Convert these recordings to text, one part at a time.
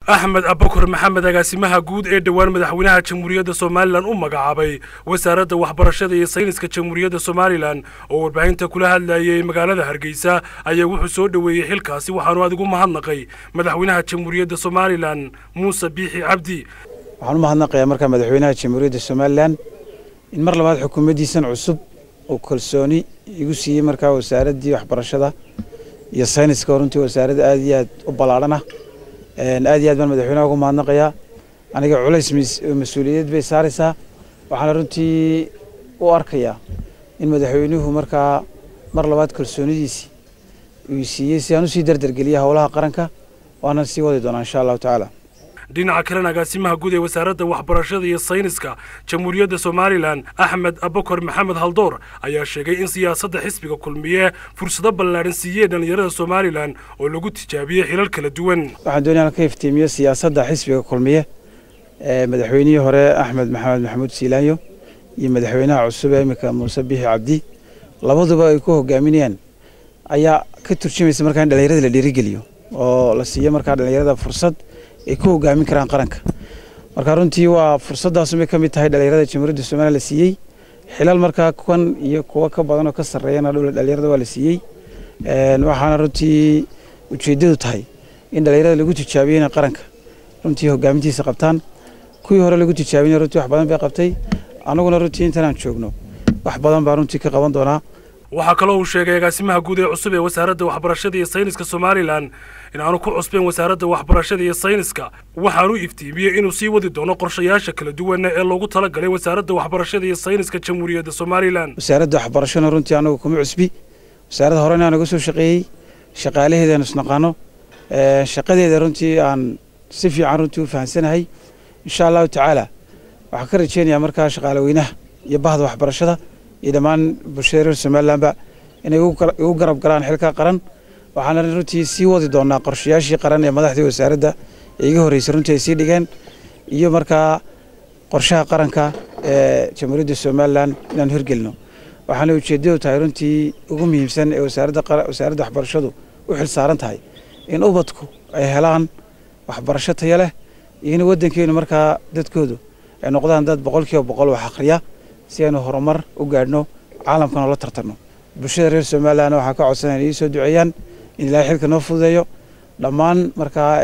axmed abakar maxamed agaasimaha guud ee dhowaan madaxweynaha jamhuuriyadda somalilan u magacaabay wasaaradda waxbarashada iyo sayniska jamhuuriyadda somalilan oo warbaahinta kula hadlayay magaalada hargeysa ayaa wuxuu soo dhoweeyey xilkaasi waxaanu adigu mahadnaqay madaxweynaha jamhuuriyadda somalilan muuse biixi cabdi waxaan u mahadnaqayaa markaa madaxweynaha jamhuuriyadda somalilan in mar labaad xukuumaddiisan cusub uu kalsooni igu siiyey markaa wasaaraddii waxbarashada iyo sayniska oo runtii wasaaradda aad iyo aad u ballaadhan ah aad iyo aad baan madaxweynaha ugu mahadnaqayaa aniga culays mas-uuliyad bay saaraysaa waxaana runtii u arkayaa in madaxweynuhu markaa mar labaad kalsoonidiisii uu siiyey si aan usii dardargeliya howlaha qaranka waana sii wadi doonaa insha allahu tacaala dhinaca kalena agaasimaha guud ee wasaaradda waxbarashada iyo sayniska jamhuuriyadda somalilan axmed abakar maxamed haldoor ayaa sheegay in siyaasadda xisbiga kulmiye fursado ballaadhan siiyey dhallinyarada somalilan oo lagu tijaabiyey xilal kala duwan waxaan doonaya ka iftiimiyo siyaasadda xisbiga kulmiye ee madaxweynihii hore axmed maxamed maxamuud siilaanyo iyo madaxweynaha cusub ee iminka muuse biixi cabdi labaduba ay ku hogaaminayaan ayaa ka turjumaysa markaa in dhallinyarada la dhiirigeliyo oo la siiyo markaa dhallinyarada fursad ay ku hogaamin karaan qaranka marka runtii waa fursaddaasumay ka mid tahay dhallinyarada jamhuuriyadda somalilan la siiyey xilal markaa kuwan iyo kuwo ka badan oo ka sarreeyana dhallinyarada waa la siiyey waxaana runtii ujeeddadu tahay in dhallinyarada lagu tijaabiyo inay qaranka runtii hogaamintiisa qabtaan kuwii hore lagu tijaabinay runtii wax badan bay qabtay annaguna runtii intanaan joogno wax badan baa runtii ka qaban doonaa waxaa kaloo uu sheegay agaasimaha guud ee cusub ee wasaaradda waxbarashada iyo sayniska somalilan in aanu ku cusbeen wasaaradda waxbarashada iyo sayniska waxaanu iftiimiyey inuu sii wadi doono qorshayaasha kala duwan ee loogu talagalay wasaaradda waxbarashada iyo sayniska jamhuuriyadda somalilan wasaaradda waxbarashana runtii anagu kuma cusbi wasaaradda horena naga soo shaqeeyey shaqaalaheedaanu isnaqaano shaqadeeda runtii aan si fiican runtii u fahamsanahay insha allahu tacaala waxaan ka rajeynayaa markaa shaqaale weynaha iyo bahda waxbarashada iyo dhammaan bulshada reer somalilanba inay igu garab galaan xilka qaran waxaana runtii sii wadi doonaa qorshayaashii qaran ee madaxdii wasaaradda ee iga horreysay runtii ay sii dhigeen iyo markaa qorshaha qaranka ee jamhuuriyadda somalilan inaan hirgelino waxaana ujeeddadu tahay runtii ugu muhiimsan ee wasaaradda waxbarashadu u xil saaran tahay in ubadku ay helaan waxbarasho tayo leh iyo in waddankeenu markaa dadkoodu ay noqdaan dad boqolkiiba boqol wax akhriya si aynu horumar u gaadhno caalamkana la tartanno bulshada reer somalilan waxaa ka codsanaya in ii soo duceeyaan in ilaahay xilka noo fududeeyo dhammaan markaa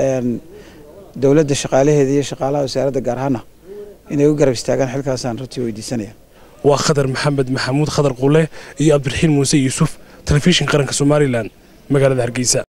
dowladda shaqaalaheeda iyo shaqaalaha wasaaradda gaar ahaana inay u garab istaagaan xilkaasaan runtii weydiisanaya waa khadar maxamed maxamuud khadar qule iyo cabdiraxiin muuse yuusuf telefishin qaranka somalilan magaalada hargeysa